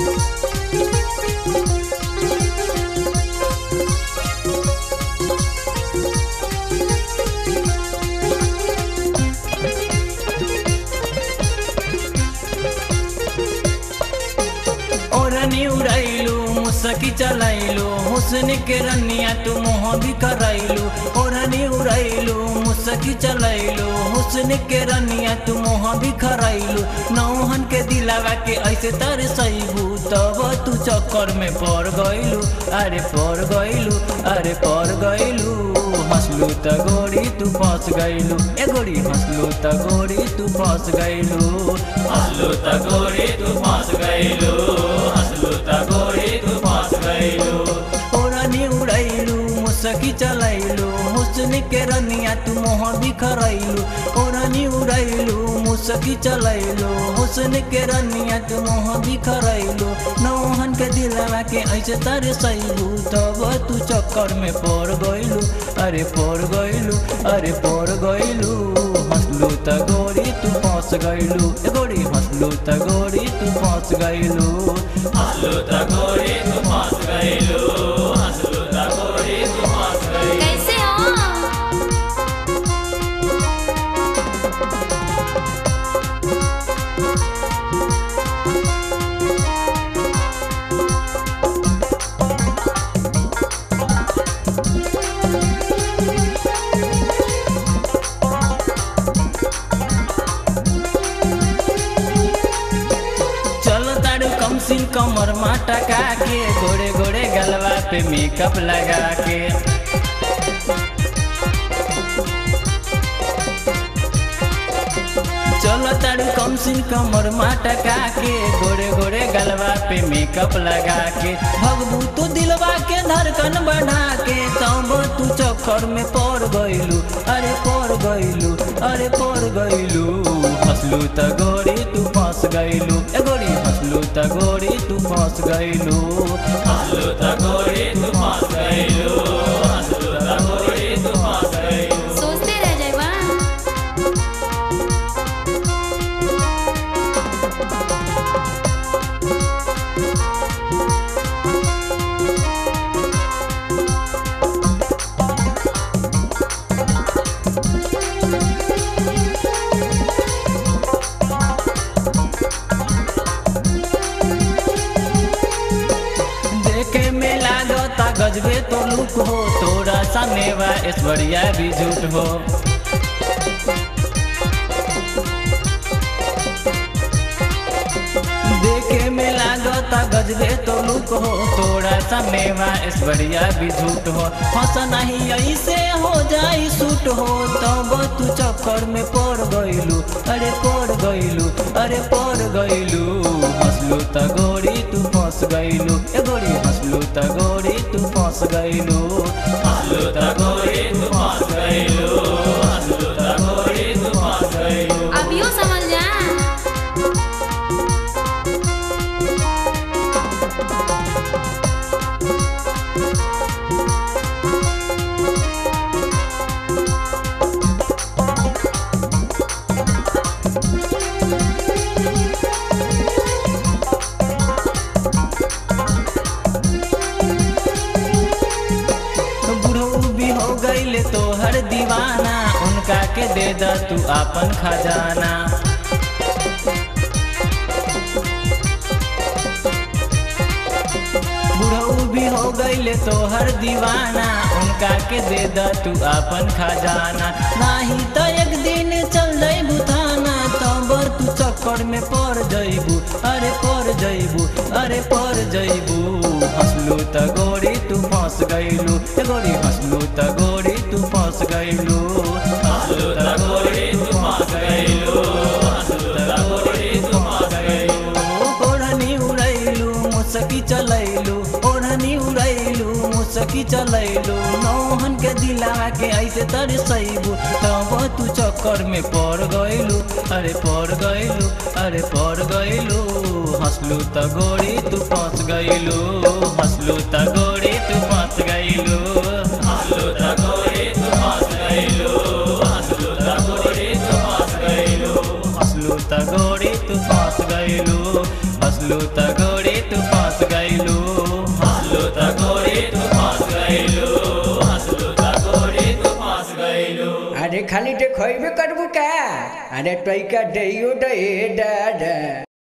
ओरनी उड़ैलू मुसकी चलैलू हुस्न के रनिया तू मोह भी करैलू ओरनी उड़ैलू मुसकी चलैलू हुस्न के रनिया तू मोह भी करैलू नौहन के दिलावा के ऐसे तरसैबू तब तू चक्कर में पड़ गइलू अरे पड़ गइलू अरे पड़ गइलू हंसलू त गोरी तू फंस गइलू ए गोरी हंसलू त गोरी तू फंस गइलू हंसलू त गोरी तू फंस गइलू हंसलू त गोरी तू फंस गइलू ओरनी उड़ैलू मुसकी चलैलू हुस्न के रनिया तू मोह बिखरैलू ओरनी उड़ैलू मुसकी चलैलू हुस्न के रनिया तू मोह बिखरैलू नौहन के दिलवा के ऐसे तरसैलू तब तू चक्कर में पड़ गइलू अरे पड़ गइलू अरे पड़ गइलू हंसलू त गोरी तू फंस गइलू ए गोरी हंसलू त गोरी तू फंस गइलू हंसलू त गोरी तू फंस गइलू हंसलू त गोरी तू फंस गइलू कैसे हो चलो तारू कम सिन कमर माटा के गोरे गोरे गलवा पे मेकअप लगा के चलो तारू कम सिन कमर माटा के गोरे गोरे गलवा पे मेकअप लगा के भगबू तू दिलवा के धड़कन बढ़ा के तब तू चक्कर में पड़ गइलू अरे पड़ गइलू अरे पड़ गइलू हंसलू त गोरी तू फंस गइलू ए गोरी हंसलू त गोरी तू फंस गइलू हंसलू त गोरी तू फंस गइलू हंसलू त गोरी तू फंस गइलू सोचते रह जाएगा देखे में लागता गजबे तो लुक हो तोरा सामने बा ऐश्वर्या भी झूठ हो देखे में लागता गजबे तो लुक हो तोरा सामने बा ऐश्वर्या भी झूठ हो हंस नहीं ऐसे हो जाई सूट हो तब तू चक्कर में पड़ गइलू अरे पड़ गइलू अरे पड़ गइलू हंसलू त गोरी तू फंस गइलू ए गोरी हंसलू त गोरी तू फंस गइलू हंसलू त गोरी तू फंस गइलू हंसलू त गोरी तू फंस गइलू अब यूँ समझ जा बुढ़ऊ भी हो गईले तो हर दीवाना उनका के दे द तू आपन खजाना बुढ़ऊ भी हो गईले तो हर दीवाना उनका के दे द तू आपन खजाना नाही तो एक दिन चल जइबू थाना तब तू चक्कर में पड़ जइबू अरे पड़ जइबू अरे पड़ जइबू हंसलू त गोरी तू फंस गइलू ए गोरी हंसलू त गोरी तू फंस गइलू हंसलू त गोरी तू फंस गइलू हंसलू त गोरी तू फंस गइलू ओढ़नी उड़ैलू मुसकी चलैलू ओढ़नी उड़ैलू मुसकी चलैलू नौहन के दिला के ऐसे तरसैबू तब तू चक्कर में पड़ गइलू अरे पड़ गइलू अरे पड़ गइलू हंसलू त गोरी तू फंस गइलू हंसलू त गोरी तू फंस गइलू हंसलू त गोरी तू फंस गइलू हंसलू त गोरी तू फंस गइलू हंसलू त गोरी तू फंस गइलू हंसलू त गोरी तू फंस गईलू हंसलू त गोरी तू फंस गईलू हंसलू त गोरी तू फंस गईलू अरे खाली देखबे करबू का अरे तैका दैयो दे दादा